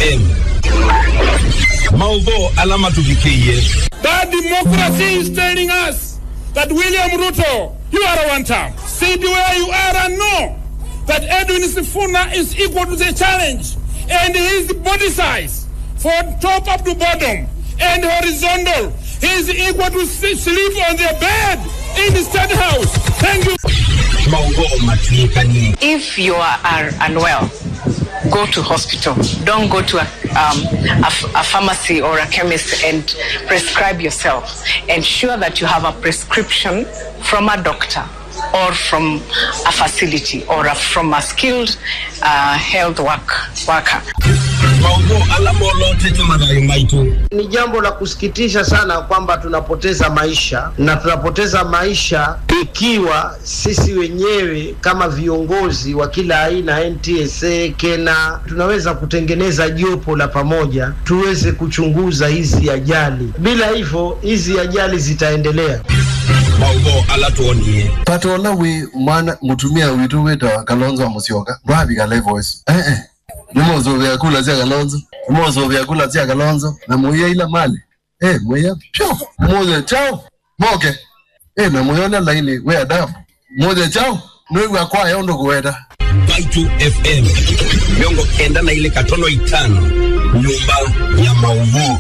FM. Maudho alama tuvikie. That democracy is telling us that William Ruto, you are a one term. Sit where you are and know that Edwin Sifuna is equal to the challenge and his body size for top up to bottom and horizontal. He is equal to s- sleep on the bed in the state house. Thank you. Maudho matiekani. If you are, are unwell, go to hospital. Don't go to a, um, a, f- a pharmacy or a chemist and prescribe yourself. Ensure that you have a prescription from a doctor or from a facility or a, from a skilled uh, health work, worker. Maudho alama olote tumadai maitu. Ni jambo la kusikitisha sana kwamba tunapoteza maisha na tunapoteza maisha ikiwa sisi wenyewe kama viongozi wa kila aina, NTSA, KENA, tunaweza kutengeneza jopo la pamoja tuweze kuchunguza hizi ajali. Bila hivyo hizi ajali zitaendelea. Maudho alatuonie. patola wi mwana mutumia witu wita kalonzo musyoka ndwavika voice eh eh nimozo vyakula cia kalonzo nimozo vyakula cia kalonzo na muya ila mali eh muya pyo muze chao moke eh na muyona laini we adabu muze chao nwigwa kwa yondo kuweta Baitu FM. Miongo kenda na ile katono itano. Nyumba ya maudho.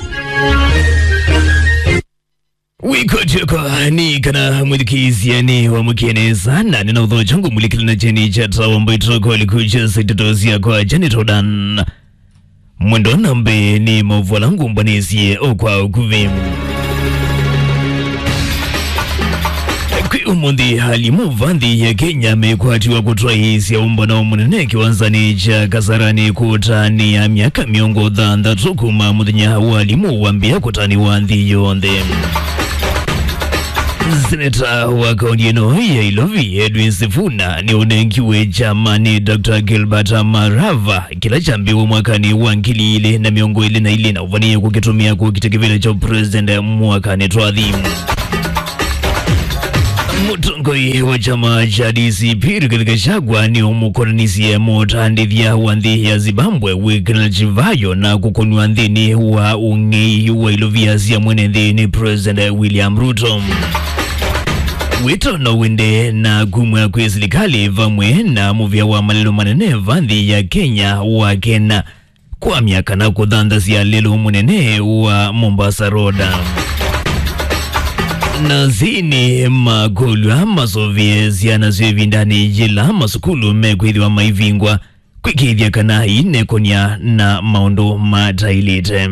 wikotyoko ni kana mwithikiziani wa mukieneza na nina utho changu mulikili na cheni cha tawa mbaitoko likucha sitotozia kwa janitodan mwendo nambe ni mauvwa langu mbanisie okwa ukuvi kwi umuthi halimu vanthi ya kenya mekwatiwa kutwa isi ya umbano munene kiwanzani cha kasarani kutani ya miaka miongo thanthatu kuma muthenya wa alimu wambia kutaniwa nthi yonthe seneta wa kaunti ino ya ilovi edwin sifuna ni unengiwe chamani dr gilbert marava kila chambiwa mwakani wa ngili ile na miongo ile na ile na uvanie kukitumia kukitekevele cha president mwakani twathi mutongoi wa chama cha DCP Rigathi Gachagua ni umukoranisia mutandithia wa nthi ya Zimbabwe Wycliffe Chivayo na kukonwa nthini wa ung'ei wa ilovia cia mwene nthini President William Ruto wito no wende na kumwa kwi serikali vamwe na muvya wa malelo manene va nthi ya Kenya wa Kena kwa miaka na kuthanthasya lelo munene wa Mombasa Road na zini makolwa masovie ziana syevindani jila masukulu mekwithiwa maivingwa kwikithya kana inekonia na maundu matailite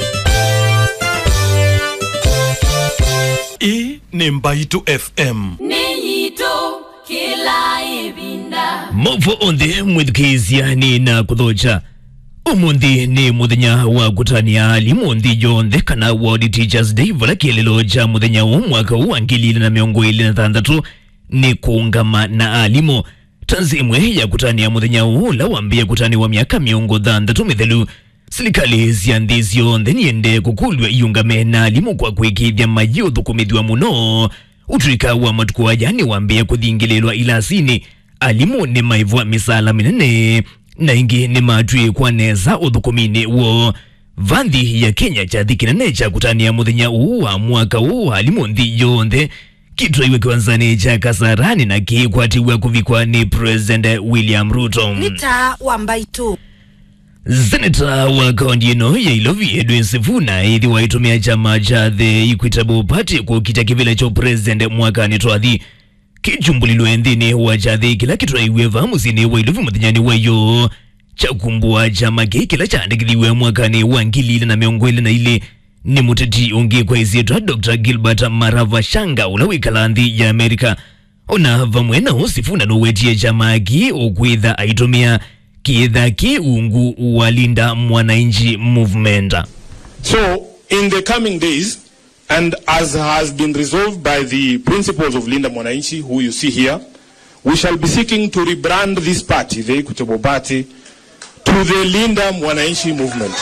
hii ni mbaitu fm Ninyito kila ibinda. movo onthe mwithikiziani na kuthocha umuthi ni muthenya wa kutania alimu nthi yonthe kana world teachers day vala kielelo cha muthenya wa mwaka huu wa ngili ili na miongo ili na thanthatu ni kuungama na alimu tanzi imwe ya kutania muthenya huu la wambia kutaniwa miaka miongo thanthatu mithelu silikali cia nthi cionthe niende kukulwa iungame na alimu kwa kwikithya mayi uthukumithiwa muno utuika wa matuku aya ni wambia kuthingililwa ilasini alimu ni maivwa misala minene na ingi ni matwi kwaneza uthukumini wo vanthi ya kenya chathi kinene cha kutania muthenya uu wa mwaka uu wa alimu nthi yonthe kitwaiwe kiwanzani cha kasarani na kikwatiwa kuvikwa ni president william ruto Nita wambaitu. seneta wa kaunti ino ya ilovi edwin sifuna ithi waitumia chama cha the equitable party kukita kivile cha president mwakani twathi kichumbulilwe nthini wa chathi kila kitwaiwe vamusini wa ilovi muthenyani wayo chakumbua chama ki kila chandikithiwe mwakani wa ngili ile na miongo ile na ile ni muteti ungi kwa isietwa dr gilbert marava shanga ula wikala nthi ya amerika ona vamwe nao sifuna nowetie chama ki ukwitha aitumia kiitha ki ungu walinda mwananchi movement So, in the coming days, and as has been resolved by the principles of Linda Mwananchi, who you see here, we shall be seeking to rebrand this party, the Equitable Party, to the Linda Mwananchi movement.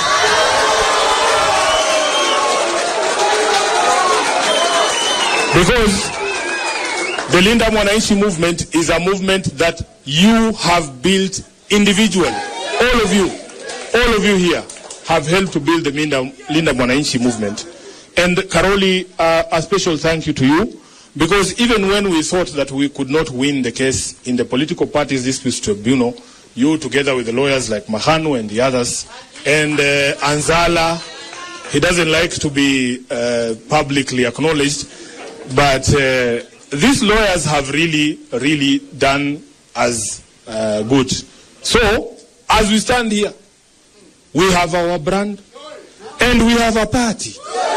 Because the Linda Mwananchi movement is a movement that you have built individually. All of you, all of you here have helped to build the Linda, Linda Mwananchi movement. And Karoli, uh, a special thank you to you because even when we thought that we could not win the case in the political parties disputes tribunal, you together with the lawyers like Mahanu and the others, and uh, Anzala, he doesn't like to be uh, publicly acknowledged, but uh, these lawyers have really, really done as uh, good. So, as we stand here, we have our brand and we have a party.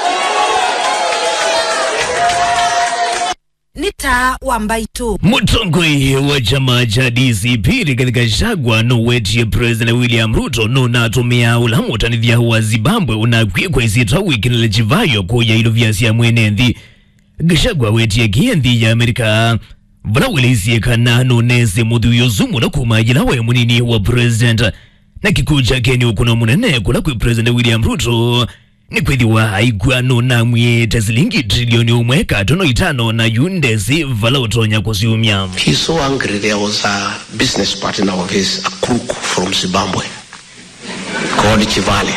ni taa wa mbaitu mutongoi wa chama cha DCP katika shagwa nowetie president William Ruto nunatumia ulamutanithia wa Zimbabwe unakwikwa isitwa wikinile chivayo kuya ilo vyasya mwenenthi gashagwa wetie kienthi ya Amerika vala wilisiekana nunese muthuyo zumu na kumajila we munini wa president na kikuu chake ni ukuna munene kula kwi president William Ruto ni kwithiwa aigwano na mwite silingi trilioni umwe katono itano na yundesi vala utonya kusiumya He's so angry. There was a business partner of his, a crook from Zimbabwe, called Chivale.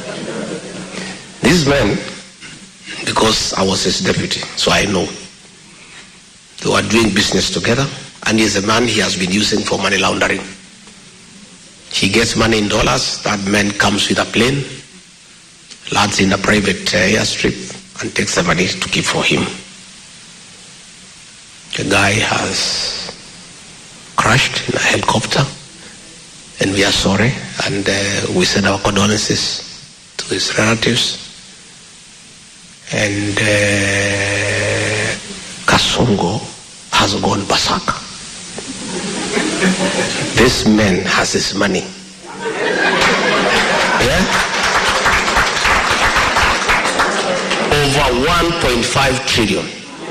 This man, because I was his deputy, so I know. They were doing business together, and he's a man he has been using for money laundering. He gets money in dollars. That man comes with a plane, lands in a private uh, airstrip, and takes the money to keep for him. The guy has crashed in a helicopter, and we are sorry, and uh, we send our condolences to his relatives. And uh, Kasongo has gone berserk. This man has his money. Yeah? Over 1.5 trillion.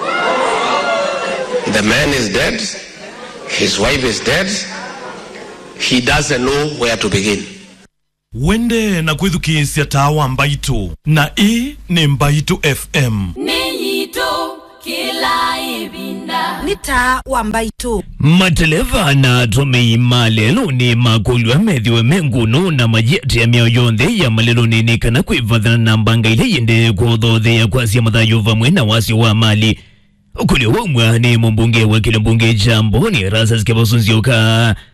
The man is dead. His wife is dead. He doesn't know where to begin. wende na kwithukiisya tawa mbaitu na ii ni mbaitu fm nĩnyitũ kĩla ĩvinda nĩ taa wa mbaitu mateleva na atumii malelo ni makulwa methiwe mengunu na majeti ya mĩao yonthe ya malelo nini kana kwivathana na mbanga ile yende kuthothea kwasya mathayo vamwe na wasi wa mali ukulio waumwa ni mumbunge wa kile mbunge jambo ni rasas kevasunzioka